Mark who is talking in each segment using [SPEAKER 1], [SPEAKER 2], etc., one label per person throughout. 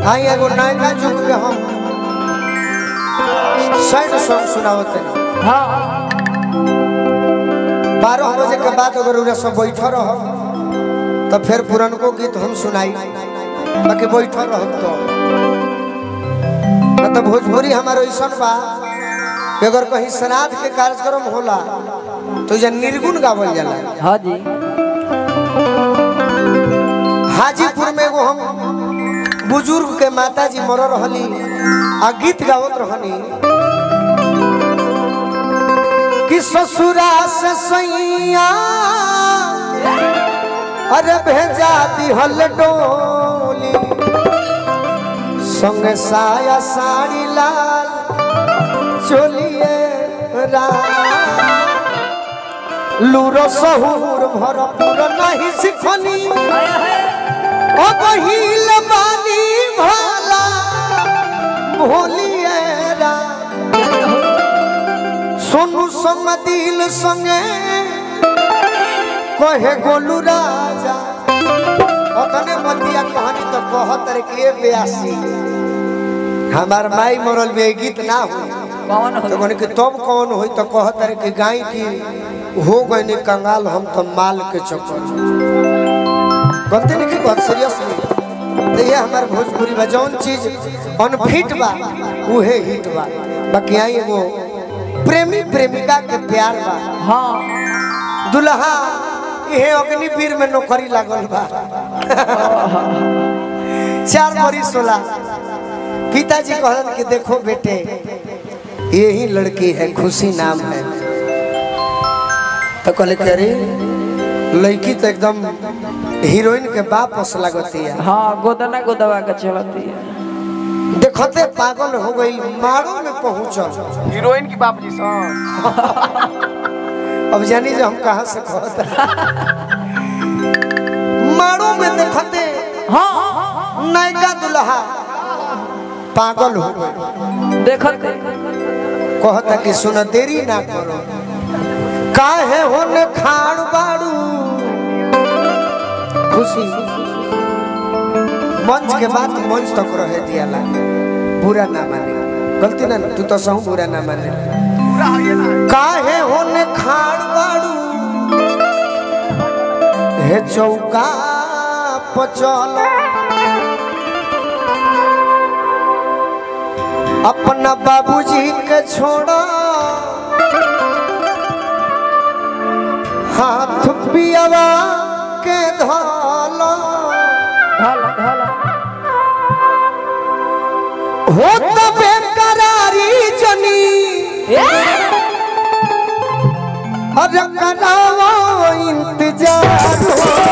[SPEAKER 1] आई एगो नया युग के हम सैड सॉन्ग सुनावत हैं
[SPEAKER 2] हाँ
[SPEAKER 1] बारह बजे के बाद अगर उरा सब बैठल रह तो फिर पुरनको गीत हम सुनाई बाकी बैठल रह तो न तो भोजपुरी हमारा ऐसा बा कि अगर कहीं श्राद्ध के कार्यक्रम होला तो जे निर्गुण गावल जाला
[SPEAKER 2] हाँ जी
[SPEAKER 1] हाजीपुर में एगो हम बुजुर्ग के माता जी मर रहली आ गीत गावत रहनी कि ससुरा से सैया अरे भेजा दिहल डोली संग साया साड़ी लाल चोलिए लूरो सहूर भरपूर नहीं सिखनी ओ बहिल बानी भाला भोलिए रा सोनू संग दिल संगे कहे गोलू राजा अतने मतिया कहानी तो कहत रे के बेयासी हमार माई मरल में ये गीत ना हुई
[SPEAKER 2] कौन
[SPEAKER 1] तो
[SPEAKER 2] हो
[SPEAKER 1] कहने कि तब कौन हुई तो कहत रे कि गाय की हो गई कंगाल हम तो माल के चक्कर गलती नहीं की बात सीरियसली तो ये हमार भोजपुरी बा जौन चीज अनफिट बा उहे हिट बा बाकी आई एगो प्रेमी प्रेमिका के प्यार बा
[SPEAKER 2] हाँ
[SPEAKER 1] दुल्हा ये अग्निवीर में नौकरी लागल बा चार बरिस होला पिताजी कहलन कि देखो बेटे यही लड़की है खुशी नाम है तो कहले कि अरे लड़की तो एकदम हीरोइन के बाप अस लगती है
[SPEAKER 2] हाँ गोदना गोदवा के चलती है
[SPEAKER 1] देखते पागल हो गई मारो में पहुंचल
[SPEAKER 3] हीरोइन की बाप जी सन
[SPEAKER 1] अब जानी जो हम कहाँ से कहते मारो में देखते
[SPEAKER 2] हाँ
[SPEAKER 1] नयका दुल्हा पागल हो गए
[SPEAKER 2] देखत
[SPEAKER 1] कहता कि सुन देरी ना करो काहे होने खाड़ बाड़ू खुशी मंच के बाद मंच तक रहे दियाला बुरा ना माने गलती ना तू तो सहू बुरा ना माने
[SPEAKER 3] पूरा है ना
[SPEAKER 1] काहे होने खाड़ बाड़ू हे चौका पचल अपना बाबूजी के छोड़ा हाथ पियावा के धोलो
[SPEAKER 2] ढाला ढाला
[SPEAKER 1] हो तो बेकरारी जनी अरे करावो इंतजार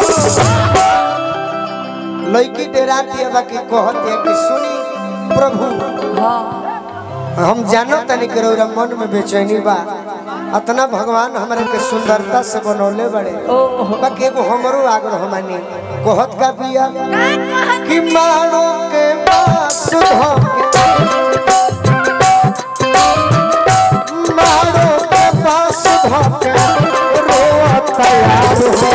[SPEAKER 1] लड़की डेरा दिया बाकी कहते कि सुनी प्रभु
[SPEAKER 2] हाँ
[SPEAKER 1] हम जानो तनी के रौरा मन में बेचैनी बा अतना भगवान हमारे के सुंदरता से बनौले बड़े
[SPEAKER 2] ओह
[SPEAKER 1] बाकी एगो हमरो आग्रह मानी कहत का बिया कि मानो के पास धोके मानो के पास धोके रोता यार हो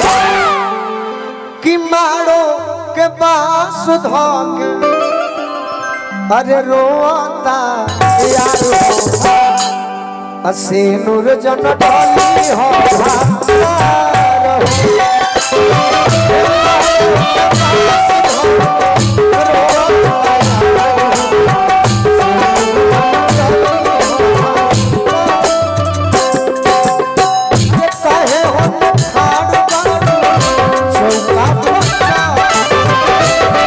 [SPEAKER 1] कि मारो के पास धोके अरे रोता यार हो असे नूर जन डाली हो भार हो। ये काहे हम खाड़ बाड़ू, चौका पचा।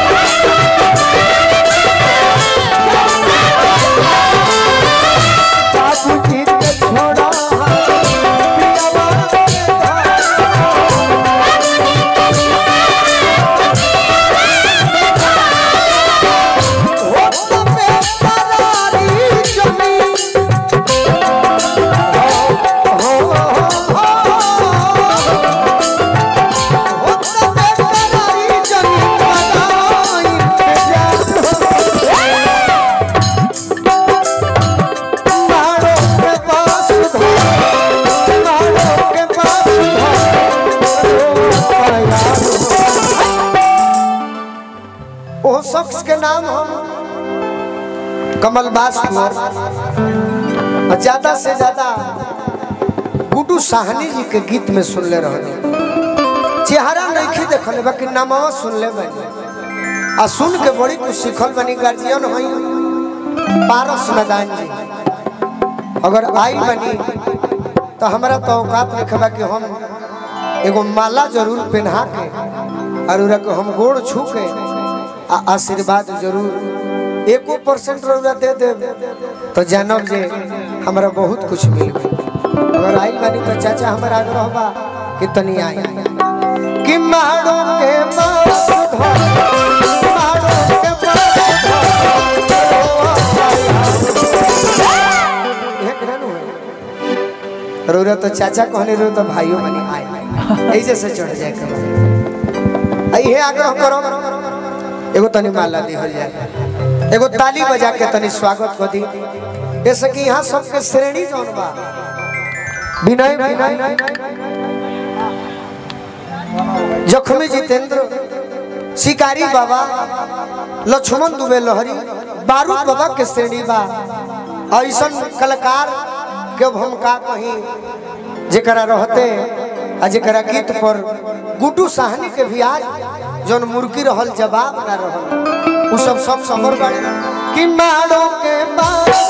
[SPEAKER 1] बाबूजी के छोड़ा पियावा के धार। शख्स के नाम हम कमलबास कुंवर और ज्यादा से ज्यादा गुड्डू साहनी जी के गीत में सुनले रहने चेहरा नहीं देखल बाकी नामवा सुनले बनी आ सुन के बड़ी कुछ सीखल बनी गार्जियन हई पारस मैदान जी अगर आई बनी तो हमारा तो औकात रखबा कि हम एगो माला जरूर पहना के और उरा के हम गोड़ छू के आ आशीर्वाद जरूर एको परसेंट रुपया दे दे तो जानब जे हमरा बहुत कुछ मिल गई अगर आई बानी तो चाचा हमारा आग्रह बा कि तनी आई कि मारो के बास धर मारो के बास धर रो तो चाचा कहने रो तो भाइयों बनी आए ऐसे से चढ़ जाए करो आई है आग्रह करो एगो तनी माला दी हो जाए एगो ताली बजा के तनी स्वागत कर दी जैसे कि यहाँ सबके श्रेणी जौन बा विनय विनय जखमी जितेंद्र शिकारी बाबा लक्ष्मण दुबे लहरी बारूद बाबा के श्रेणी बा ऐसन कलाकार के अब हम का कहीं जेकरा रहते आ जेकरा गीत पर गुड्डू साहनी के भी आज जौन मुर्गी रहल जवाब ना रहल उ सब सब समर बाड़े कि मारो के बास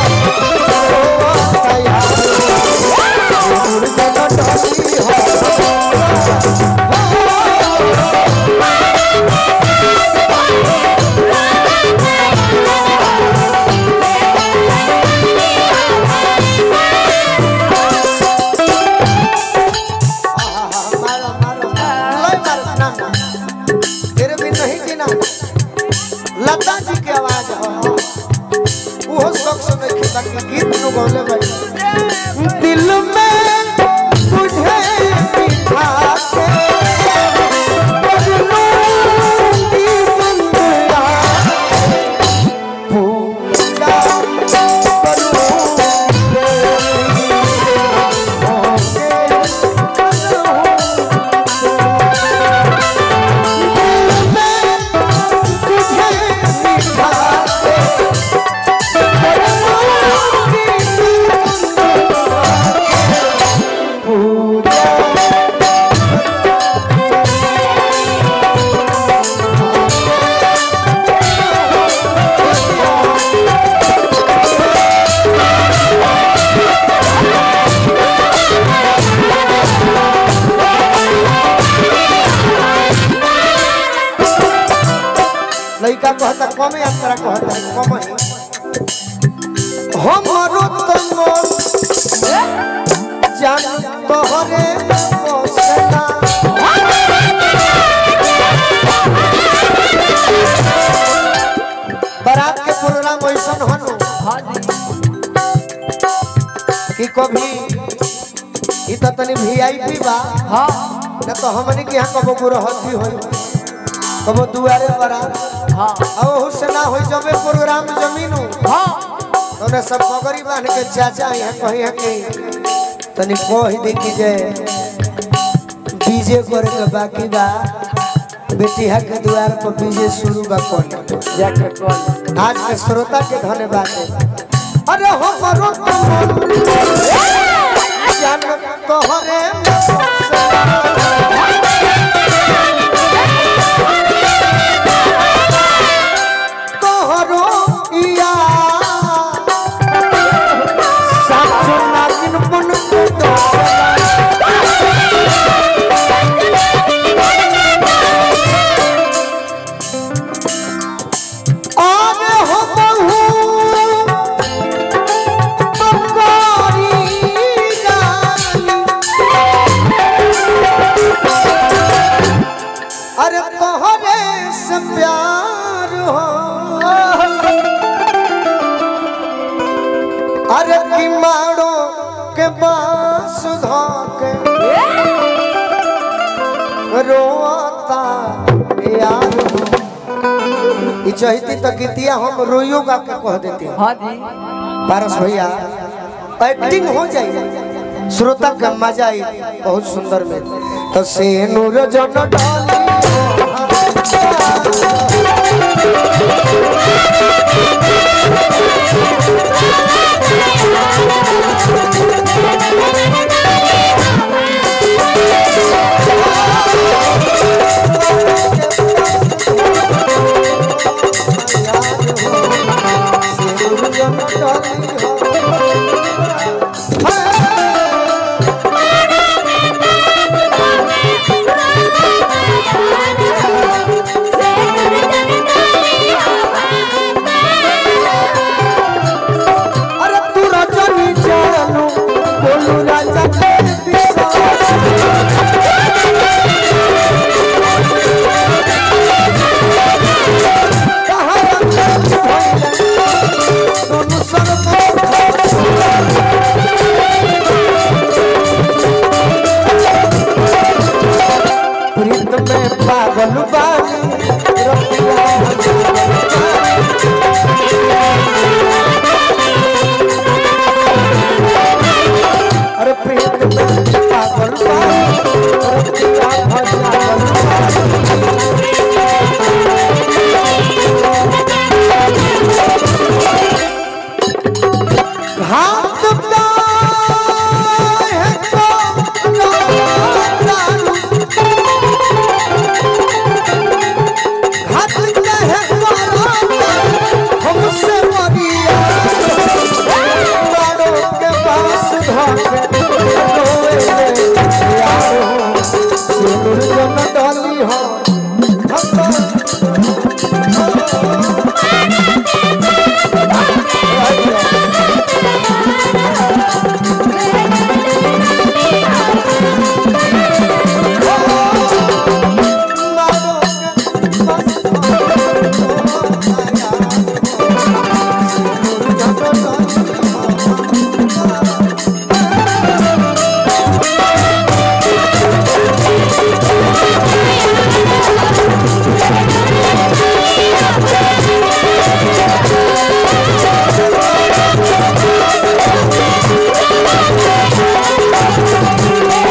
[SPEAKER 1] मारो मारो लय मारो ना ना तेरे भी नहीं जीना लता जी के आवाज हो वो शख्स में के बाकी गीत नु गौले भाई दिल में तुझे बिठा के बदलूं की दुनिया पूजा करूं लड़का कहता कम यात्रा कहता कम ही हमरो तनो जान तोहरे बसना बारात के प्रोग्राम ऐसन हनु
[SPEAKER 2] हाँ जी
[SPEAKER 1] कि कभी ई त तनी वीआईपी बा
[SPEAKER 2] हाँ
[SPEAKER 1] न तो हमनी के यहाँ कबो गुरहथी होई कबो दुआरे बारात
[SPEAKER 2] हाँ
[SPEAKER 1] अब हुसे ना होई जबे प्रोग्राम जमीन
[SPEAKER 2] हाँ
[SPEAKER 1] तोने सब पगड़ी बांध के चाचा यहाँ कही है कि तनी कह दी कि जे डीजे करे के बाकी बा बेटिया के द्वार पर डीजे शुरू बा कौन
[SPEAKER 2] जाके कॉल
[SPEAKER 1] आज के श्रोता के धन्यवाद अरे हो मरो जान तोहरे तोहरो या साचो नागिन बन के दोसरा आगे हो बहू बकारी गानी। अरे तोहरे से प्यार हो अरे की मारो के बास धोके रोता यार हो ई चहिती तो गीतिया हम रोइयो गा के कह देते हैं
[SPEAKER 2] हाँ जी
[SPEAKER 1] पारस भैया एक्टिंग हो जाए श्रोता का मजा आई बहुत सुंदर में तो से नूर जन डाली अरे तू राजा नी जानू बोलू राजा के दिशा कहाँ रंग भइले सोनू सरमो प्रीत में पागल बानी रतिया हजार अरे प्रीत में पागल बानी रतिया हजार हाथ का है तो लालू हाथ का है तो हमसे मरिया लाडो के पास धोके रोए यारो सिंदूर जन डाली हो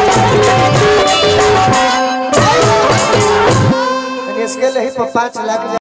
[SPEAKER 1] इसके लिए ही पाँच लाख